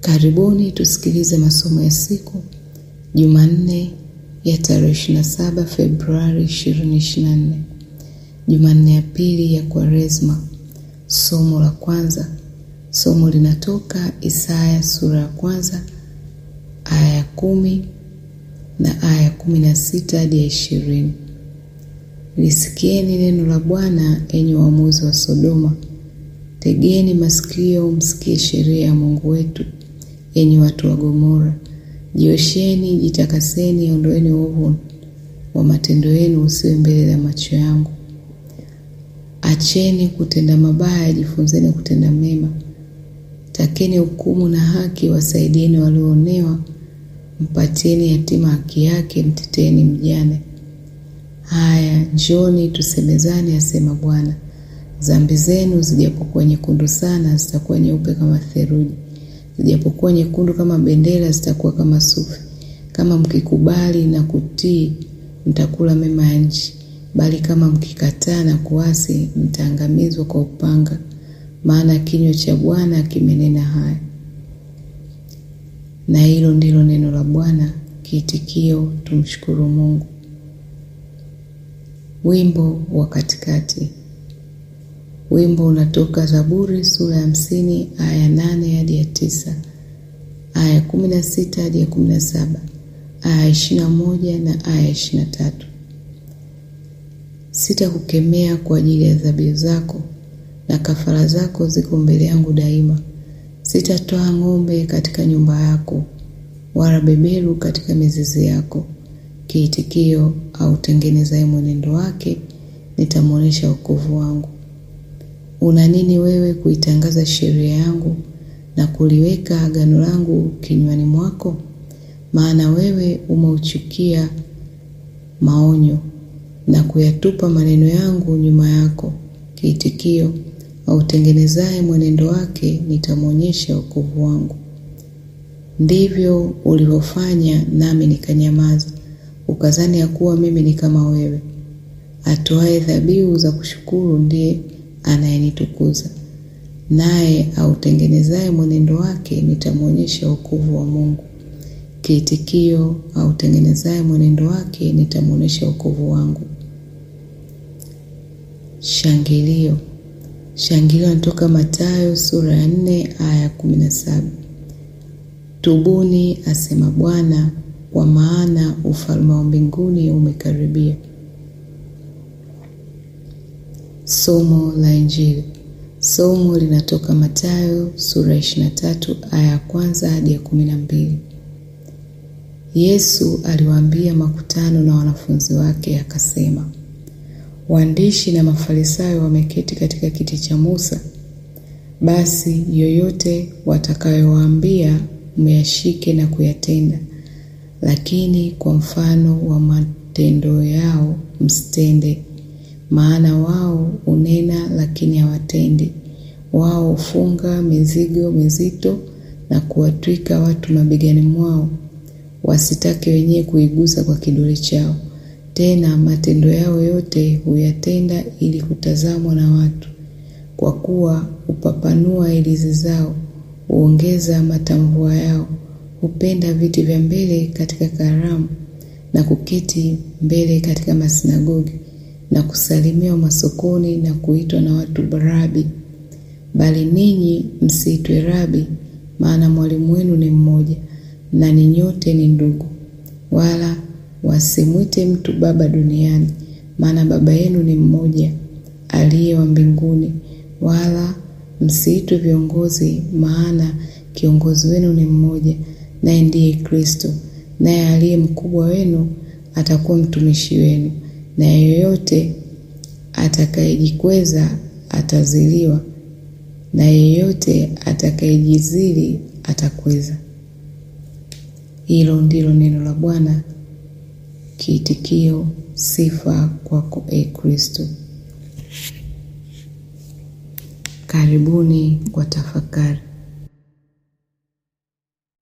Karibuni tusikilize masomo ya siku Jumanne ya tarehe 27 Februari 2024, Jumanne ya pili ya Kwaresma. Somo la kwanza, somo linatoka Isaya sura ya kwanza aya ya kumi na aya ya kumi na sita hadi ya ishirini. Lisikieni neno la Bwana, enyi waamuzi wa Sodoma, tegeni masikio msikie sheria ya Mungu wetu, enyi watu wa Gomora. Jiosheni, jitakaseni, ondoeni uovu wa matendo yenu usiwe mbele ya macho yangu. Acheni kutenda mabaya, jifunzeni kutenda mema. Takeni hukumu na haki, wasaidieni walioonewa, mpatieni yatima haki yake, mteteeni mjane. Haya, njoni tusemezane, asema Bwana. Dhambi zenu zijapokuwa nyekundu sana, zitakuwa nyeupe kama theluji; zijapokuwa nyekundu kama bendera, zitakuwa kama sufi. Kama mkikubali na kutii, mtakula mema ya nchi, bali kama mkikataa na kuasi, mtaangamizwa kwa upanga, maana kinywa cha Bwana kimenena haya. Na hilo ndilo neno la Bwana. Kiitikio: tumshukuru Mungu. Wimbo wa katikati. Wimbo unatoka Zaburi sura ya hamsini aya ya nane hadi ya tisa, aya ya kumi na sita hadi ya kumi na saba, aya ya ishirini na moja na aya ya ishirini na tatu. Sitakukemea kwa ajili ya dhabihu zako, na kafara zako ziko mbele yangu daima. Sitatoa ng'ombe katika nyumba yako, wala beberu katika mizizi yako. Kiitikio: autengenezaye mwenendo wake, nitamwonyesha wokovu wangu. Una nini wewe kuitangaza sheria yangu na kuliweka agano langu kinywani mwako? Maana wewe umeuchukia maonyo na kuyatupa maneno yangu nyuma yako. Kiitikio: autengenezaye mwenendo wake, nitamwonyesha wokovu wangu. Ndivyo ulivyofanya, nami nikanyamaza, ukazani ya kuwa mimi ni kama wewe. Atoaye dhabihu za kushukuru ndiye anayenitukuza, naye autengenezaye mwenendo wake, nitamwonyesha wokovu wa Mungu. Kiitikio: autengenezaye mwenendo wake, nitamwonyesha wokovu wangu. Shangilio. Shangilio natoka Mathayo sura ya nne aya ya kumi na saba. Tubuni, asema Bwana, kwa maana ufalme wa mbinguni umekaribia. Somo la Injili. Somo linatoka Mathayo sura ya ishirini na tatu aya ya kwanza hadi ya kumi na mbili. Yesu aliwaambia makutano na wanafunzi wake akasema, waandishi na Mafarisayo wameketi katika kiti cha Musa. Basi yoyote watakayowaambia myashike na kuyatenda, lakini kwa mfano wa matendo yao msitende. Maana wao hunena lakini hawatendi. Wao hufunga mizigo mizito na kuwatwika watu mabegani mwao, wasitake wenyewe kuigusa kwa kidole chao. Tena matendo yao yote huyatenda ili kutazamwa na watu. Kwa kuwa hupapanua hirizi zao, huongeza matamvua yao, hupenda viti vya mbele katika karamu, na kuketi mbele katika masinagogi, na kusalimiwa masokoni, na kuitwa na watu Rabi. Bali ninyi msiitwe Rabi, maana mwalimu wenu ni mmoja, na ni nyote ni ndugu. Wala wasimwite mtu baba duniani, maana Baba yenu ni mmoja, aliye wa mbinguni. Wala msiitwe viongozi, maana kiongozi wenu ni mmoja, naye ndiye Kristo. Naye aliye mkubwa wenu atakuwa mtumishi wenu. Na yeyote atakayejikweza ataziliwa, na yeyote atakayejizili atakweza. Hilo ndilo neno la Bwana. Kiitikio: sifa kwako, e Kristo. Karibuni kwa tafakari.